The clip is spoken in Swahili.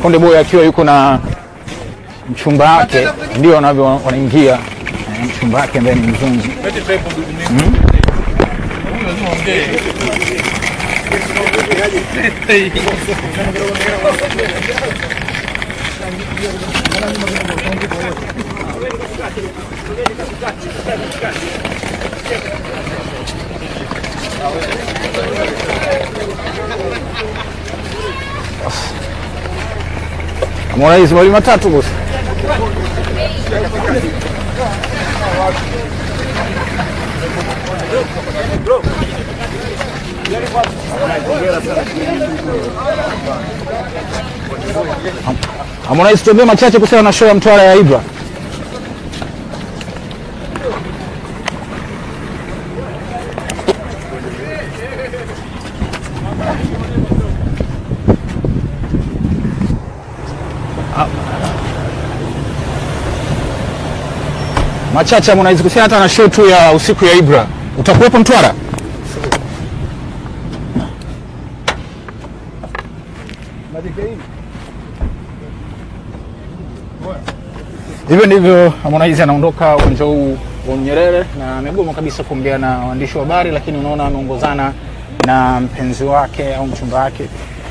Konde Boy akiwa yuko na mchumba wake, ndio wanavyo wanaingia eh, mchumba wake ambaye ni mzungu. Harmonize mawili matatu bosi. Harmonize, tuambie machache kuhusiana na show ya Mtwara ya Ibra. Machache Harmonize, kuhusiana hata na show tu ya usiku ya Ibra. Utakuwepo Mtwara? Hivyo ndivyo Harmonize anaondoka uwanja huu wa Nyerere na amegoma kabisa kuongea na waandishi wa habari, lakini unaona ameongozana na mpenzi wake au mchumba wake